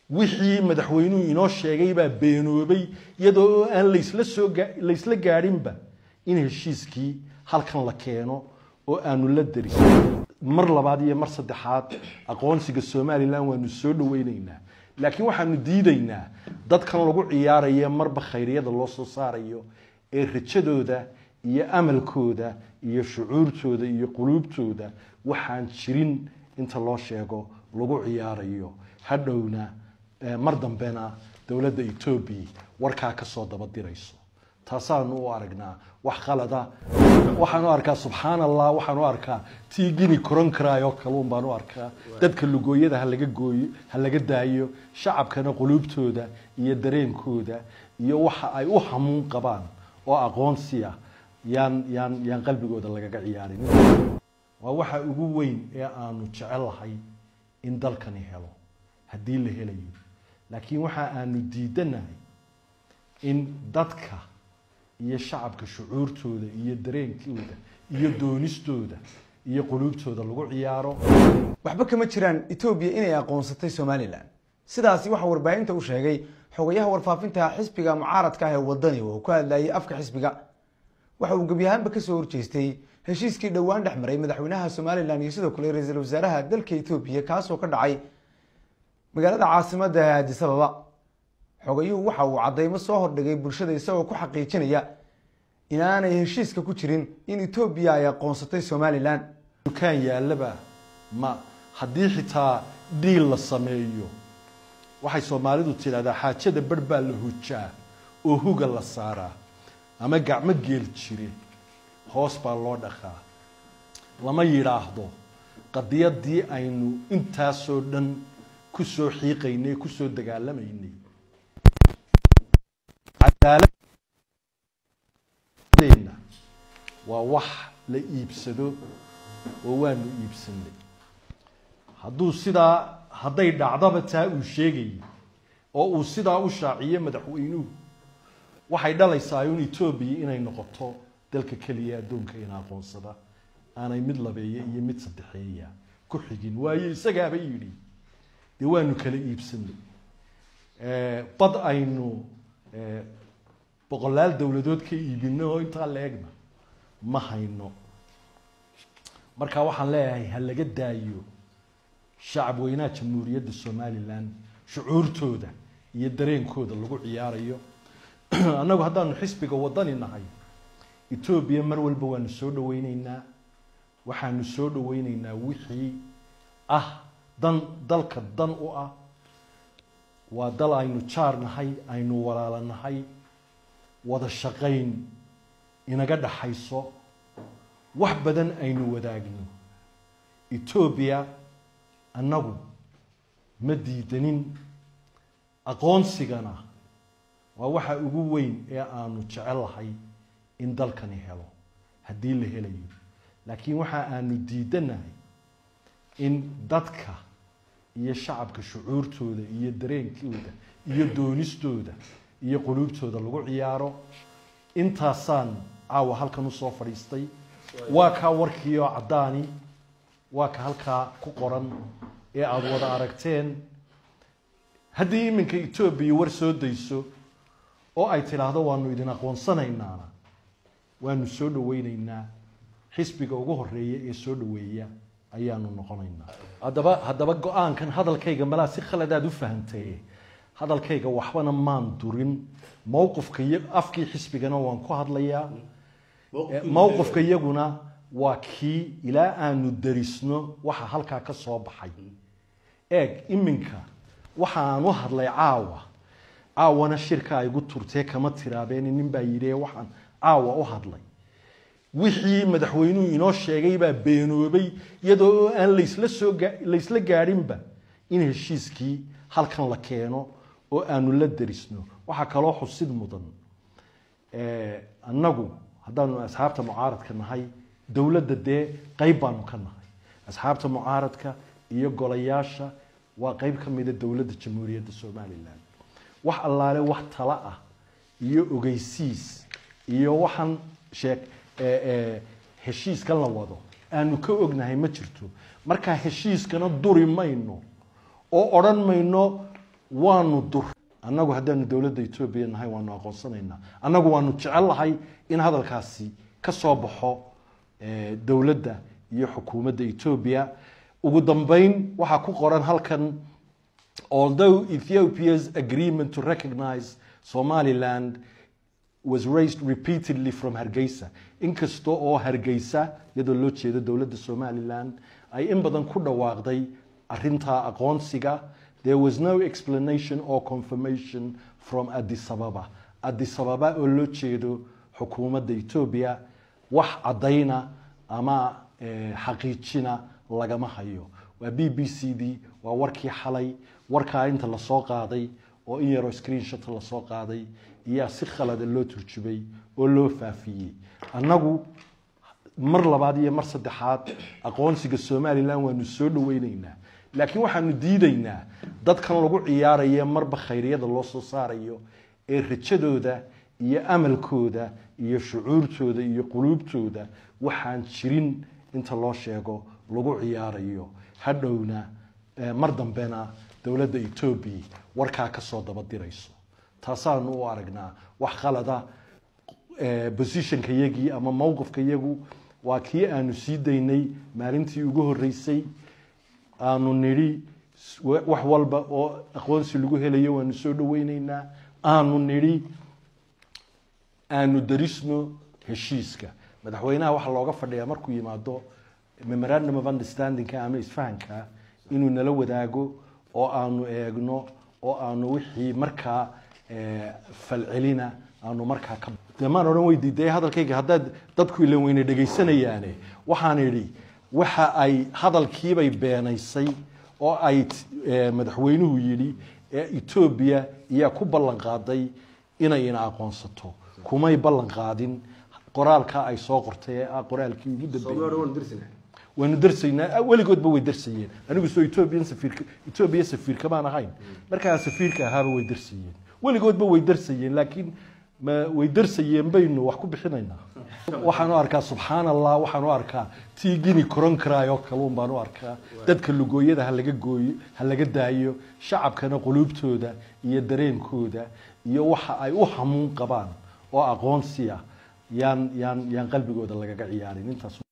wixii madaxweynuhu inoo sheegay baa beenoobay iyadoo oo aan laysla soo laysla gaadhinba in heshiiskii halkan la keeno oo aanu la derin mar labaad iyo mar saddexaad aqoonsiga somalilan waanu soo dhaweyneynaa laakiin waxaanu diidaynaa dadkan lagu ciyaaraya marba khayriyada loo soo saarayo ee rajadooda iyo amalkooda iyo shucuurtooda iyo quluubtooda waxaan jirin inta loo sheego lagu ciyaarayo hadhowna mar dambena dowladda etoobiya warkaa kasoo daba dirayso taasaanu u aragnaa wax qalada waxaan u arkaa subxaan allah waxaan u arkaa tii gini koron karaayo kaluun baan u arkaa dadka lugooyada halaga gooyo ha laga daayo shacabkana quluubtooda iyo dareenkooda iyo waxa ay u hamuun qabaan oo aqoonsiya yaan yaan yaan qalbigooda lagaga ciyaarin waa waxa ugu weyn ee aanu jecelahay in dalkani helo haddii la helayo laakiin waxa aanu diidanahay in dadka iyo shacabka shucuurtooda iyo dareenkooda iyo doonistooda iyo quluubtooda lagu ciyaaro waxba kama jiraan etoobiya inay aqoonsatay somalilan sidaasi waxaa warbaahinta u sheegay xogayaha warfaafinta xisbiga mucaaradka ah ee wadani oo ku hadlayay afka xisbiga waxa uu gebyahaanba kasoo horjeestay heshiiskii dhowaan dhex maray madaxweynaha somalilan iyo sidoo kale ra-iisul wasaaraha dalka etoobiya kaasoo ka dhacay magaalada caasimada ee addis ababa xogayuhu waxa uu cadeymo soo hordhigay bulshada isagoo ku xaqiijinaya inaanay heshiiska ku jirin in etoobiya ay aqoonsatay somalilan dukaan yaallaba ma haddii xitaa dhiil la sameeyo waxay soomaalidu tidhahdaa xaajada barh baa la hujaa oo huga la saaraa ama gacmo geel jire hoos baa loo dhaqaa lama yidhaahdo qadiyadii aynu intaasoo dhan kusoo xiiqaynay kusoo dagaalamaynay cadaaladna waa wax la iibsado oo waanu iibsanay hadduu sidaa hadday dhacdaba taa uu sheegayay oo uu sidaa u shaaciyo madaxweynuhu waxay dhalaysaa un etoobiya inay noqoto dalka keliya addoonka ina aqoonsada aanay mid labeeya iyo mid saddexeeya ku xigin waayo isagaaba yidhi dee waanu kala iibsanay bad aynu boqolaal dowladood ka iibino oo intaa la egna ma hayno marka waxaan leeyahay ha laga daayo shacab weynaha jamhuuriyadda somalilan shucuurtooda iyo dareenkooda lagu ciyaarayo annagu haddaanu xisbiga wadani nahay etoobiya mar walba waanu soo dhaweyneynaa waxaanu soo dhaweyneynaa wixii ah dan dalka dan u ah waa dal aynu jaar nahay aynu walaalo nahay wada shaqayn inaga dhaxayso wax badan aynu wadaagno etoobiya annagu ma diidanin aqoonsigana waa waxa ugu weyn ee aanu jecelahay in dalkani helo haddii la helayo laakiin waxa aanu diidanahay in dadka iyo shacabka shucuurtooda iyo dareenkooda iyo doonistooda iyo quluubtooda lagu ciyaaro intaasaan caawa halkan usoo fadhiistay waa kaa warkii oo caddaani waa ka halkaa ku qoran ee aada wada aragteen haddii iminka etoobiya war soo dayso oo ay tidhaahdo waanu idin aqoonsanaynaana waanu soo dhaweyneynaa xisbiga ugu horeeya ee soo dhaweeya ayaanu noqonaynaa haddaba haddaba go-aankan hadalkayga malaa si khaladaad u fahamtaye hadalkayga waxbana maan durin mowqifka iyo afkii xisbigana waan ku hadlayaa mowqifka iyaguna waa kii ilaa aanu darisno waxa halkaa ka soo baxay eeg iminka waxa aan u hadlay caawa caawana shirka ay gu turtee kama tiraabeen nin baa yidhi waxaan caawa u hadlay wixii madaxweynuhu inoo sheegay baa beenoobay iyadoo oo aan laysla soo laysla gaadhinba in heshiiskii halkan la keeno oo aanu la derisno waxaa kaloo xusid mudan annagu haddaanu asxaabta mucaaradka nahay dowladda dee qeyb baanu ka nahay asxaabta mucaaradka iyo golayaasha waa qeyb ka mida dowladda jamhuuriyadda somalilan wax allaale wax tala ah iyo ogeysiis iyo waxaan sheeg heshiiskan la wado aanu ka ognahay ma jirto markaa heshiiskana duri mayno oo odhan mayno waanu dur annagu haddaanu dowladda etoobiya nahay waanu aqoonsanaynaa annagu waanu jecel lahay in hadalkaasi ka soo baxo dowladda iyo xukuumadda etoobiya ugu dambeyn waxaa ku qoran halkan although ethiopia's agreement to recognize somaliland was raised repeatedly from hargeysa inkasta oo hargeysa iyadoo loo jeedo dowladda somaliland ay in badan ku dhawaaqday arintaa aqoonsiga there was no explanation or confirmation from addis ababa addis ababa oo loo jeedo xukuumadda etoobiya wax caddayna ama xaqiijina lagama hayo waa b b c d waa warkii xalay warkaa inta lasoo qaaday oo in yaroo screenshot lasoo qaaday iyaa si khalada loo turjubay oo loo faafiyey annagu mar labaad iyo mar saddexaad aqoonsiga somalilan waanu soo dhaweyneynaa laakiin waxaanu diidaynaa dadkan lagu ciyaaraye marba khayriyada loo soo saarayo ee rajadooda iyo amalkooda iyo shucuurtooda iyo quluubtooda waxaan jirin inta loo sheego lagu ciyaarayo hadhowna mar dambena dowladda etoobiya warkaa kasoo dabadirayso taasaanu u aragnaa wax khalada positionka yagii ama mowqifka yagu waa kii aanu sii daynay maalintii ugu horeysay aanu nidhi wax walba oo aqoonsi lagu helayo waanu soo dhaweyneynaa aanu nidhi aanu darisno heshiiska madaxweynaha waxaa looga fadhiyaa markuu yimaado memorandum of understandingka ama isfahanka inuu nala wadaago oo aanu eegno oo aanu wixii markaa falcelina aanu markaa ka demaan odhan wey diiday hadalkayga haddaad dadku ilan weyne dhegaysanayaane waxaan idhi waxa ay hadalkiibay beenaysay oo ay madaxweynuhu yidhi ee etoobiya iyaa ku ballan qaaday inay ina aqoonsato kumay ballan qaadin qoraalka ay soo qortay ee ah qoraalkii ugu dambeeyey waanu darsaynaa weligoodba way darsayeen anigu soo ethoobiyan safiirka etoobiya safiirka baan ahayn markaa safiirka ahaaba way darsayeen weligoodba way darsayeen laakiin ma way darsayeen baynu wax ku bixinaynaa waxaan u arkaa subxaan allah waxaan u arkaa tii gini koron karaayoo kaluun baan u arkaa dadka lugooyada ha laga gooyo ha laga daayo shacabkana quluubtooda iyo dareenkooda iyo waxa ay u hamuun qabaan oo aqoonsi ah yaan yaan yaan qalbigooda lagaga ciyaarin intaas